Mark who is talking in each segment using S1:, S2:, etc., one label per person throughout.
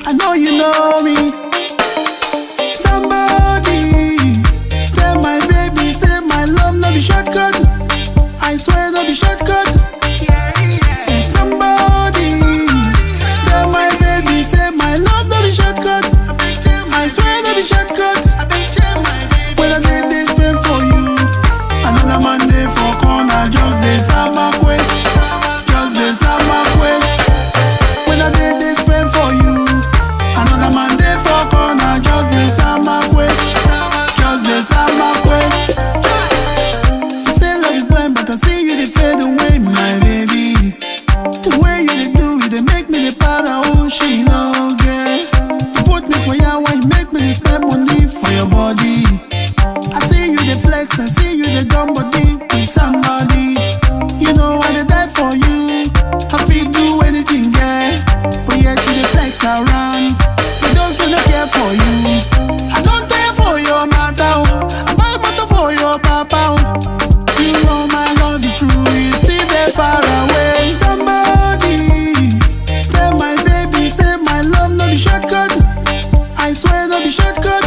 S1: I know you know me. Somebody tell my baby, say my love no be shortcut. I swear no be shortcut. Somebody tell my baby, say my love no be shortcut. I swear no be shortcut. When I did this pain for you, another man dey for corner just dey sama kwe, just dey sama kwe. When I did this pain for you, another man dey for corner just dey sama kwe, just dey sama kwe. You say love is blind, but I see you dey fade away, my baby. The way you dey do it, dey make me dey para oh she no get. You put me for yawa, you make me dey spend money for your body. I see you dey flex, I see you dey gum body with somebody. You know I dey die for you. I fit do anything, yeah. But yet you dey flex around. But those who no care for you, I don't care for your matter. oh. I buy motor for your papa. oh. You know my love is true, you still there far away. Somebody tell my baby, say my love no be shortcut. I swear no be shortcut.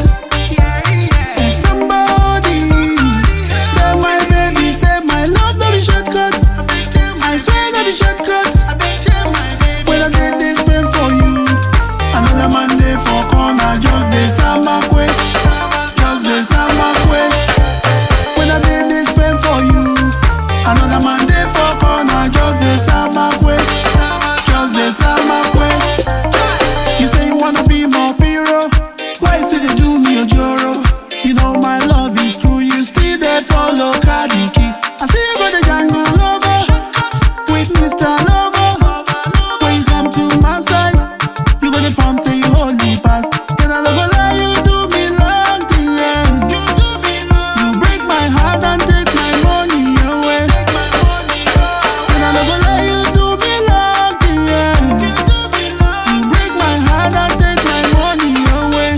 S1: Somebody tell my baby, say my love no be shortcut. I swear no be shortcut. When I did this pain for you, another man dey for corner just dey sama kwe, just dey sama kwe. When I did this pain for you, another man dey for corner just dey sama kwe, just dey sama kwe. You say you wanna be my hero, why you still dey do me ojoro? You know my love is true, you still dey follow Kadiki. I see you go the jungle lover with Mr. Lover. When you come to my side, you go the farm say you holy pass. Then I go lie, you do me long thing, yeah. You break my heart and take my money away. Then I go lie, you do me long thing, yeah. You break my heart and take my money away.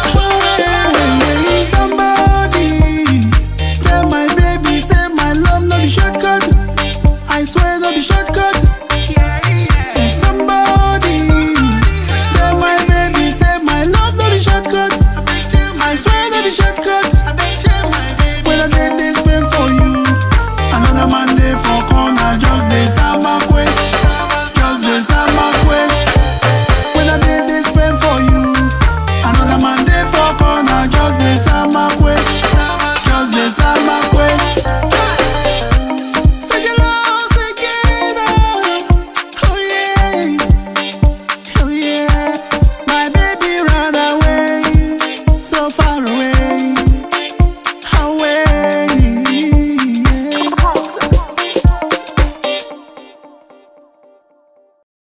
S1: Somebody tell my baby, say my love no be shortcut. I swear no be shortcut. Somebody tell my baby, say my love no be shortcut. I swear no be shortcut. When I did this pain for you, another man dey for corner just dey sama kwe, just dey sama kwe. When I did this pain for you, another man dey for corner just dey sama kwe, just dey sama kwe.